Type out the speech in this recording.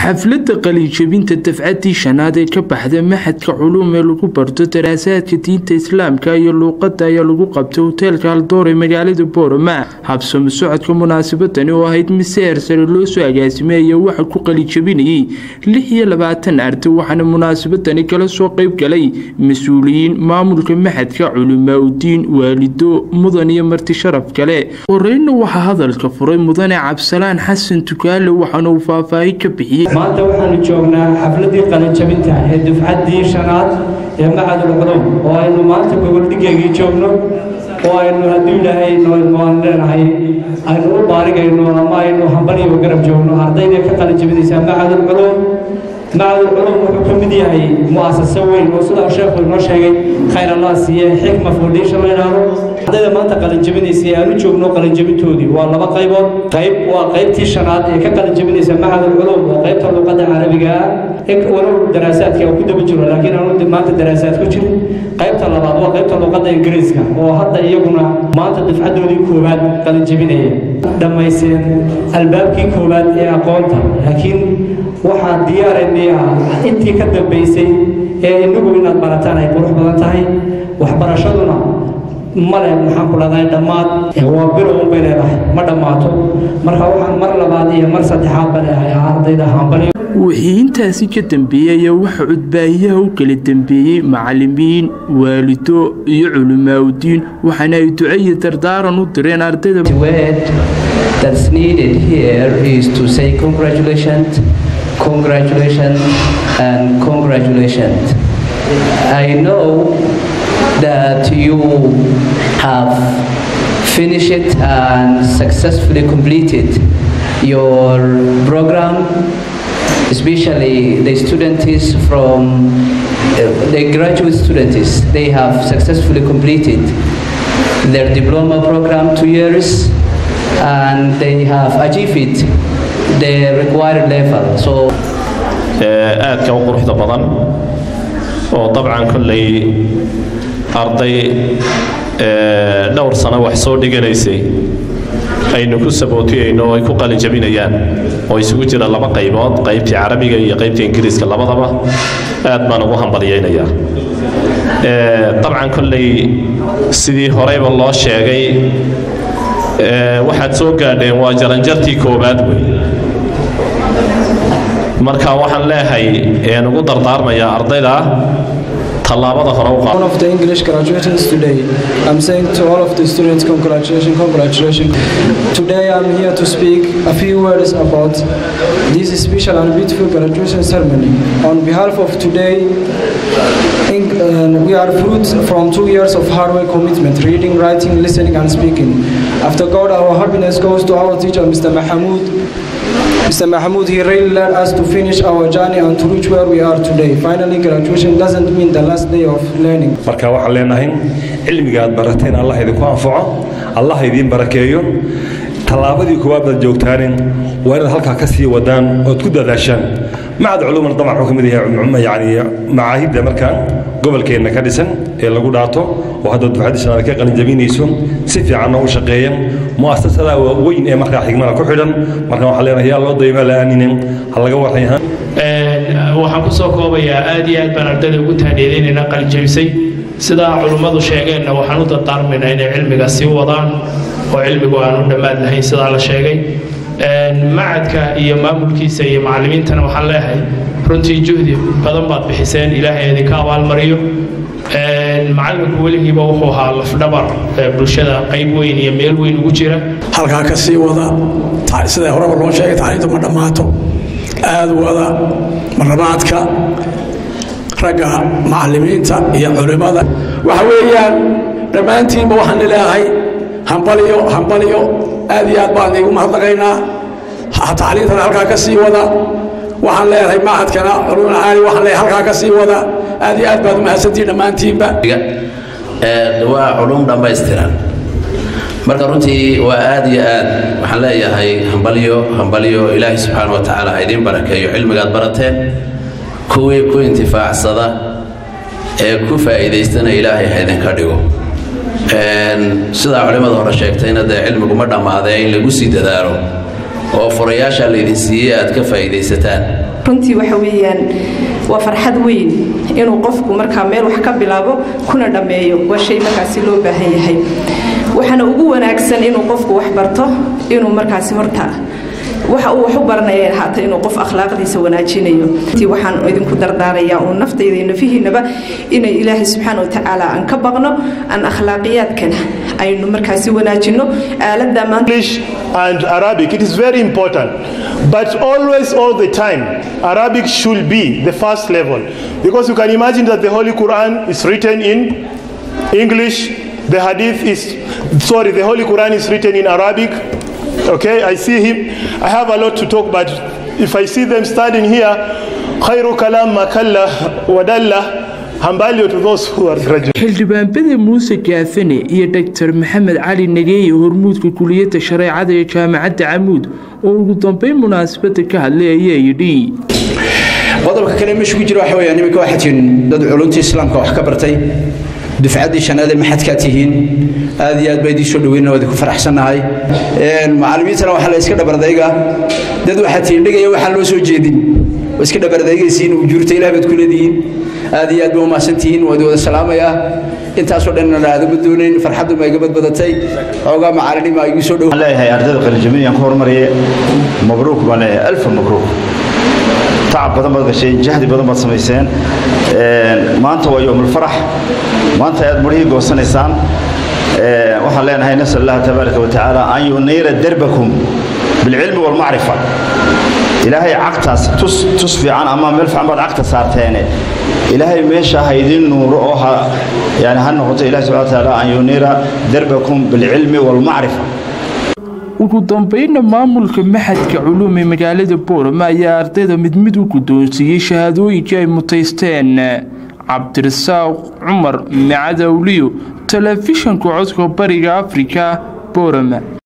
xafladda qaliijabinta dafcaddii shanaad ee ka baxda maxadka culuum ee lagu barto daraasaadka diinta islaamka iyo luuqadda ayaa lagu qabtay hoteelka haldoor ee magaalada boorama habsamo socodka munaasabadani oo ahayd mid si heersare loo soo agaasimay ayaa waxa ku qaliijabinayay lix iyo labaatan arday waxaana munaasabadani kala soo qayb galay mas-uuliyiin maamulka maxadka culimaa udiin waalido mudan iyo marti sharaf kale horeyna waxaa hadalka furay mudane cabsalaan xasan tukaale waxaana uu faahfaahin ka bixiyey maanta waxaanu joognaa xafladii qalinjabinta ee dufcaddii shanaad ee macadul culuum oo aynu maanta gogoldhigeygii joogno oo aynu hadduu ilaahay noaan leenahay aynu u baarigayno ama aynu hambaliyo garab joogno ardayda ka qalinjabinaysaa macadul culuum macadul culuum wuxuu ka mid yahay mu'asaso weyn oo sidaa sheekhu inoo sheegay khayr allah siiye xikma foundation la yidhaahdo ardayda maanta qalinjabinaysa ee aanu joogno qalinjabintoodii waa laba qaybood qayb waa qaybtii shanaad ee ka qalinjabinaysa macadul culuum oo qaybta luqadda carabiga ah walow daraasaadka ku daba jiro laakiin aanu maanta daraasaad ku jirin qaybta labaad waa qaybta luqadda ingiriiska oo hadda iyaguna maanta dafcadoodii koowaad qalinjabinaya dhammayseen albaabkii koowaad ee aqoonta laakiin waxaa diyaaraynay ah intii ka dambaysay ee inagu inaad barataan ay qurux badan tahay waxbarashaduna male maxaan ku leedahay dhammaad waa bilow unbay leedahay ma dhammaato marka waxaan mar labaad iyo mar saddexaad ba leehay ardayda hambali wixii intaasi ka dambeeyey ayaa waxa cudbaahiyaha u kala dambeeyey macalimiin waalido iyo culimaaudiin waxaana ay duco iyo dardaaran u direen ardayda that's needed here is to say congratulations congratulations and congratulations I know that you have finished and successfully completed your program especially the students from uh, the graduate students they have successfully completed their diploma program two years and they have achieved the required level so aadka u quruxda badan oo dabcan kolley arday dhowr sano wax soo dhiganaysay aynu ku sabootiyayno oo ay ku qalin jabinayaan oo isugu jira laba qaybood qaybtii carabiga iyo qaybtii ingiriiska labadaba aad baan ugu hambalyaynayaa dabcan kolley sidii horeyba loo sheegay waxaad soo gaadheen waa jaranjartii koowaad wey marka waxaan leehay een ugu dardaarmayaa ardayda tallaabada hore u One of the English graduates today. I'm saying to all of the students, congratulations, congratulations. Today I'm here to speak a few words about this special and beautiful graduation ceremony. On behalf of today, in, uh, we are fruits from two years of hard work commitment, reading, writing, listening, and speaking. After God, our happiness goes to our teacher, Mr. Mahamoud. Mr. Mahmoud, he really led us to finish our journey and to reach where we are today. Finally, graduation doesn't mean the last day of learning. marka waxaan leenahay cilmiga aad barateen allah idinku anfaco allah idiin barakeeyo tallaabadii koowaad baad joogtaanin waa inaad halkaa ka sii wadaan ood ku dadaashaan macad culumana dabcan wuxuu ka mid yahay yani macaahidda markaan gobolkeenna ka dhisan ee lagu dhaato oo hadda dufcadda shanaad ka qalinjabinayso si fiicanna u shaqeeya mu'asasada weyn ee markaa xigmada ku xidhan marka waxaan leenahay yaa loo dayma la'aaninen ha laga warrayahaan waxaan ku soo koobayaa aad iyo aad baan ardayda ugu taaniyadeynayna qalinjabisay sidaa culummadu sheegeenna waxaan u dardaarmaynaa inay cilmiga sii wadaan oo cilmigu aanu dhammaad lahayn sidaa la sheegay macadka iyo maamulkiisa iyo macallimiintana waxaan leeyahay runtii juhdi badan baad bixiseen ilaahay idinka abaalmariyo macalinku weligiiba wuxuu ahaa lafdhabar bulshada qayb weyn iyo meel weyn ugu jira halkaa ka sii wada sida horeba loo sheegay taariikhdu ma dhammaato aad wada marlabaadka ragga macallimiinta iyo culimmada waxa weeyaan dhammaantiinba waxaan leeyahay hambaliyo hambaliyo aad iyo aad baan iigu mahadnaqaynaa tacliintana halkaa ka sii wada waxaan leeyahay macadkana culumul caali waxaan leeyahay halkaa ka sii wada aad iyo aad baad umahadsantihin dhammaantiinba waa culum dhammaystiran marka runtii waa aad iyo aad waxaan leeyahay hambalyo hambalyo ilaahay subxaana wa tacaala ha idiin barakeeyo cilmigaad barateen kuwii ku intifaacsada ee ku faa'iidaystana ilaahay ha idinka dhigo sidaa culimmada hore sheegtayna dee cilmigu ma dhammaadee in lagu sii dadaalo oo furayaasha laydin siiyey aad ka faa'iidaysataan runtii waxa weeyaan waa farxad weyn inuu qofku markaa meel wax ka bilaabo kuna dhammeeyo waa shay markaasi loo baahan yahay waxaana ugu wanaagsan inuu qofku wax barto inuu markaasi horta waxa uu wax u baranaya haata inuu qof akhlaaqdiisa wanaajinayo waxaan idinku dardaarayaa uun naftayda iyo nafihiinaba inay ilaahay subxaana watacaala aan ka baqno aan akhlaaqiyaadkana aynu markaasi wanaajino aaladda English and Arabic it is very important but always all the time Arabic should be the first level because you can imagine that the Holy Quran is written in English the Hadith is sorry the Holy Quran is written in Arabic Okay, I see him. I have a lot to talk, but if I see them standing here, khairu kalam makalla wadalla. Hambalyo to those who are graduating. xildhibaanbada muuse gaafane iyo dr maxamed cali nageeye hormuudka kuliyadda shareecada ee jaamacadda camuud oo ugu dambeyn munaasabadda ka hadlay ayaa yidhi qodobka kale meesha ku jira waxa weeyaan iminka waxaa tihiin dad culunta islaamka wax ka bartay dufcaddii shanaad ee maxadkaa tihiin aad iyo aad baa idiin soo dhaweyna waa idinku faraxsannahay macallimiintana waxaa la iska dhabardayga dad waxaa tihiin dhigaya waxaan loo soo jeedin waa iska dhabardaygaysiin ujuurta ilaah baad ku leedihiin aad iyo aad ba umahadsantihiin waa idin wada salaamayaa intaasoo dhanna aadama doonayn farxaddu ma iga badbadatay xoogaa macallinima igu soo dhow leeyahay ardayda qalinjabinayaan ku hormariye mabruuk baan leeyahay alfa mabruuk tacab badan baad gasheen jahdi badan baad samayseen maanta waa yowmulfarax maanta aad murihii goosanaysaan waxaan leenahay nasal allah tabaaraka wa tacaala an yuniira derbakum bilcilmi walmacrifa ilaahay cagtaas tus tus fiican ama meel fiican baad cagta saarteene ilaahay meesha ha idin nuuro oo ha yani ha noqoto ilahi subxana wa tacaala an yuniira derbakum bilcilmi walmacrifa ugu dambeynna maamulka maxadka culuum ee magaalada boorama ayaa ardayda mid mid u guddoonsiiyey shahaadooyinkii ay mutaysteen cabdirasaaq cumar macadawliyo telefishanka codka bariga afrika boorama